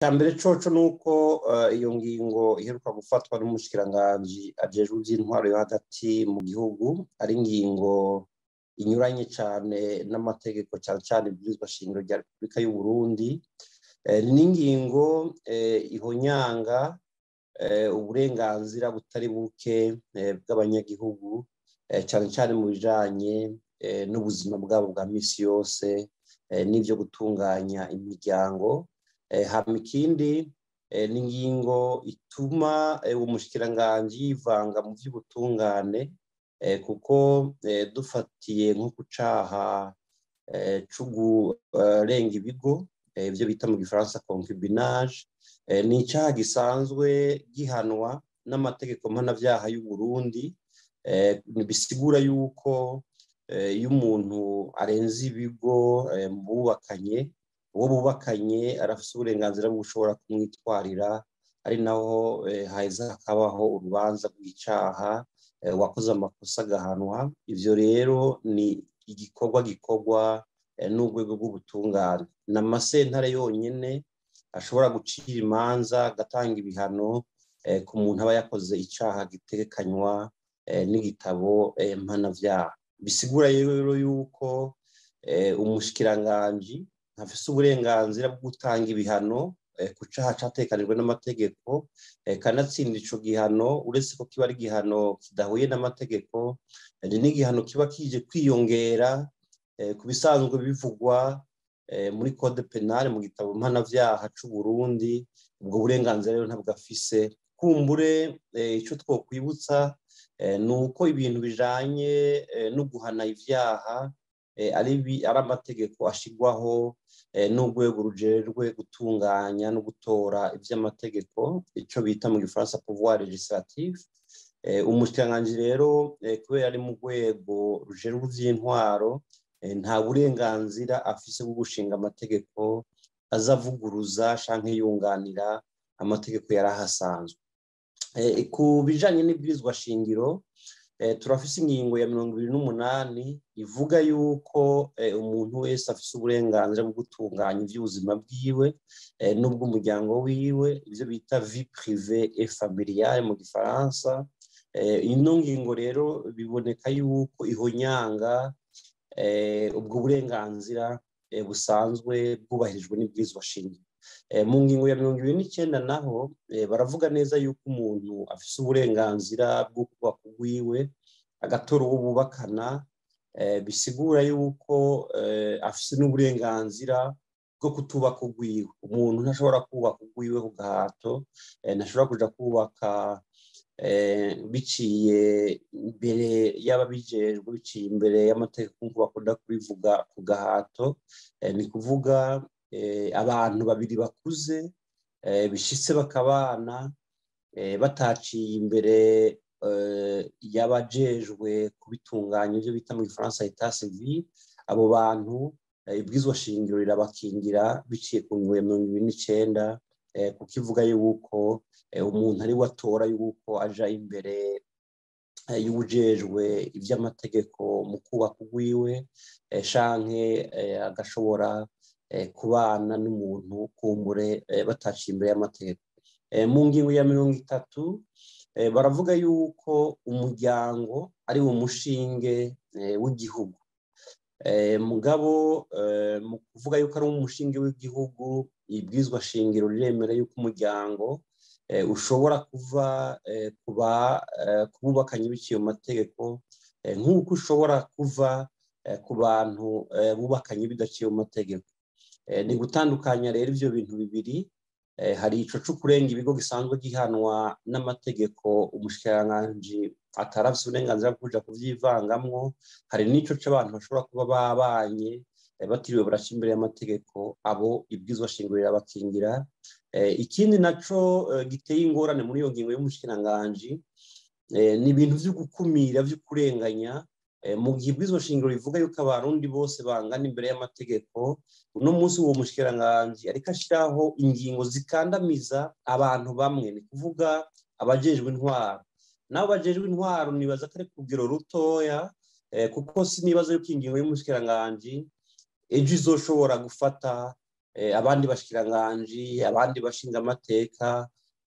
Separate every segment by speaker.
Speaker 1: cya mbere coco ni uko iyo ngingo iheruka gufatwa n'umushikiranganji ajejwe iby'intwaro yo hagati mu gihugu ari ingingo inyuranye cyane n'amategeko cyane cyane ibwirizwa shingiro rya repubulika y'u Burundi ni ingingo ihonyanga uburenganzira butari buke bw'abanyagihugu cyane cyane mu bijanye n'ubuzima bwabo bwa misi yose n'ibyo gutunganya imiryango hama ikindi ni ingingo ituma umushikiranganji yivanga mu by'ubutungane kuko dufatiye nko ku caha co kurenga ibigo ibyo bita mu gifaransa concubinage ni icyaha gisanzwe gihanwa n'amategeko mpanabyaha y'u Burundi bisigura yuko iyo umuntu arenze ibigo bubakanye uwo bubakanye arafite uburenganzira bwo gushobora kumwitwarira ari naho haheza hakabaho urubanza rw'icyaha wakoze amakosa agahanwa ibyo rero ni igikorwa gikorwa n'urwego rw'ubutungane ni amasentare yonyine ashobora gucira imanza agatanga ibihano ku muntu aba yakoze icyaha gitekanywa n'igitabo mpanabyaha bisigura rero yuko umushikiranganji ntafise uburenganzira bwo gutanga ibihano ku cyaha cyatekanijwe n'amategeko kanatsinda ico gihano uretse ko kiba ari igihano kidahuye n'amategeko ni n'igihano kiba kije kwiyongera ku bisanzwe bivugwa muri code penale mu gitabo mpanavyaha c'u Burundi ubwo burenganzira rero ntabwo afise kumbure ico twokwibutsa ni uko ibintu bijanye no guhana ivyaha ari amategeko ashigwaho n'urwego rujejwe gutunganya no gutora ivy'amategeko ico bita mu gifaransa pouvoir legislatif umushikiranganji rero kubera ari mu rwego rujejwe ivy'intwaro nta burenganzira afise bwo gushinga amategeko azavuguruza canke yunganira amategeko yari ahasanzwe ku bijanye n'ibwirizwa shingiro turafise ingingo ya mirongo ibiri n'umunani ivuga yuko umuntu wese afise uburenganzira bwo gutunganya iby'ubuzima bwiwe n'ubw'umuryango wiwe ibyo bita vi prive et familiale mu gifaransa ino ngingo rero biboneka yuko ihonyanga ubwo burenganzira busanzwe bwubahirijwe n'ibwirizwa shingiro mu ngingo ya mirongo ibiri n'icyenda naho baravuga neza yuko umuntu afise uburenganzira bwo kubaka urwiwe agatora uwo bubakana bisigura yuko afise n'uburenganzira bwo kutubaka urwiwe umuntu ntashobora kubaka urwiwe ku gahato ntashobora kuja kubaka biciye imbere y'ababijejwe biciye imbere y'amategeko nk'uko bakunda kubivuga ku gahato ni kuvuga abantu babiri bakuze bishitse bakabana bataciye imbere y'abajejwe kubitunganya ibyo bita mu gifaransa etat civil abo bantu ibwizwa shingiro rirabakingira biciye ku ngingo ya mirongo ibiri n'icenda kuko ivuga yuko umuntu ari we atora yuko aja imbere y'ubujejwe iby'amategeko mu kubaka urwiwe canke agashobora kubana n'umuntu kumbure bataciye imbere y'amategeko mu ngingo ya mirongo itatu baravuga yuko umuryango ari wo mushinge w'igihugu mugabo mu kuvuga yuko ari umushinge w'igihugu ibwirizwa shingiro riremera yuko umuryango ushobora kuva ku bubakanye biciye mu mategeko nk'uko ushobora kuva ku bantu bubakanye bidaciye mu mategeko ni gutandukanya rero ibyo bintu bibiri hari ico co kurenga ibigo gisanzwe gihanwa n'amategeko umushikiranganji atarafise uburenganzira bwo kuja kuvyivangamwo hari n'ico c'abantu bashobora kuba babanye batiriwe baraca imbere y'amategeko abo ibwizwa shingiro rirabakingira ikindi naco giteye ingorane muri iyo ngingo y'umushikiranganji ni ibintu vyo gukumira vyo kurenganya mu gihe ibwirizwa shingiro rivuga yuko abarundi bose bangana imbere y'amategeko uno munsi uwo mushikiranganji ariko ashiraho ingingo zikandamiza abantu bamwe ni kuvuga abajejwe intwaro nabo bajejwe intwaro nibaza ko ari ku rugero rutoya kuko sinibaza yuko ingingo y'umushikiranganji ejo izoshobora gufata abandi bashikiranganji abandi bashinga amateka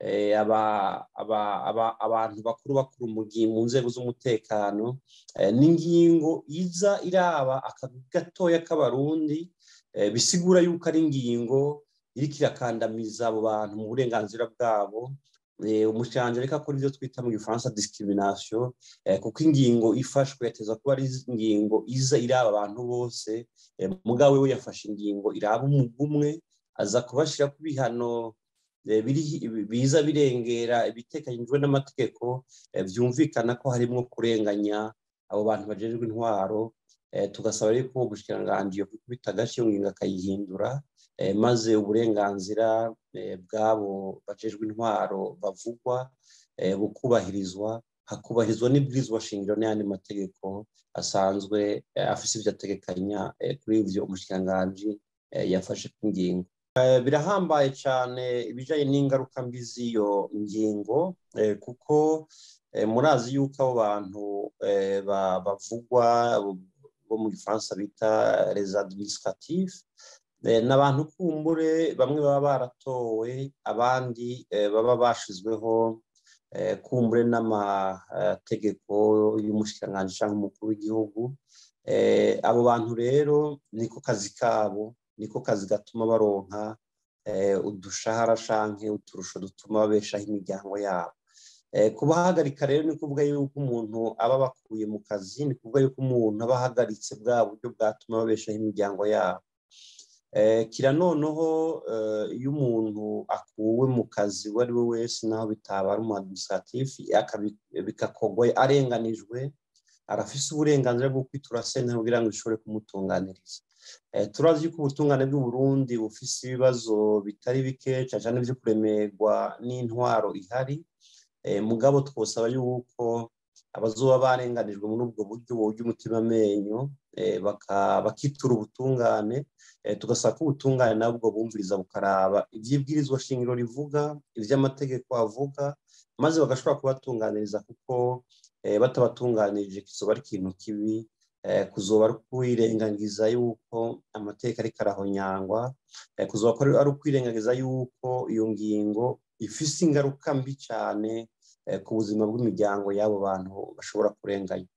Speaker 1: abantu bakuru bakuru mu nzego z'umutekano n'ingingo iza iraba akazi gatoya k'abarundi bisigura yuko ari ingingo iriko irakandamiza abo bantu mu burenganzira bwabo umushanje reka akora ibyo twita mu gifaransa discrimination kuko ingingo ifashwe yateza kuba ari ingingo iza iraba abantu bose mugabo we yafashe ingingo iraba umugwi umwe aza kubashira ku bihano biza birengera ibitekanyijwe n'amategeko byumvikana ko harimo kurenganya abo bantu bajejwe intwaro tugasaba rero ko ubushikiranganji yo kubita agace iyo ngingo akayihindura maze uburenganzira bw'abo bajejwe intwaro bavugwa bukubahirizwa hakubahirizwa n'ibwirizwa shingiro n'ayandi mategeko asanzwe afise ibyo ategekanya kuri ivyo umushikiranganji yafashe ku ngingo birahambaye cyane ibijyanye n'ingaruka mbi z'iyo ngingo kuko murazi yuko abo bantu bavugwa bo mu gifaransa bita les administratifs ni abantu kumbure bamwe baba baratowe abandi baba bashizweho kumbure n'amategeko y'umushikiranganji cyangwa umukuru w'igihugu abo bantu rero niko kazi kabo niko kazi gatuma baronka udushahara canke uturusho dutuma babeshaho imiryango yabo kubahagarika rero ni kuvuga yuko umuntu aba bakuye mu kazi ni kuvuga yuko umuntu aba ahagaritse bwa buryo bwatuma babeshaho imiryango yabo kira noneho iyo umuntu akuwe mu kazi uwo ari we wese naho bitaba ari umu administratif bikakogwa arenganijwe arafise uburenganzira bwo kwitura sentare kugira ngo ishobore kumutunganiriza turazi yuko ubutungane bw'uburundi bufise ibibazo bitari bike cyane cyane byo kuremerwa n'intwaro ihari mugabo twosaba yuko abazoba barenganijwe muri ubwo buryo burya umutima amenyo bakitura ubutungane tugasaba ko ubutungane nabwo bumviriza bukaraba iby'ibwirizwa shingiro rivuga iby'amategeko avuga maze bagashobora kubatunganiriza kuko batabatunganirije kizoba ari ikintu kibi kuzoba ari ukwirengagiza yuko amateka ariko arahonyangwa kuzoba ari ukwirengagiza yuko iyo ngingo ifise ingaruka mbi cyane ku buzima bw'imiryango y'abo bantu bashobora kurenganya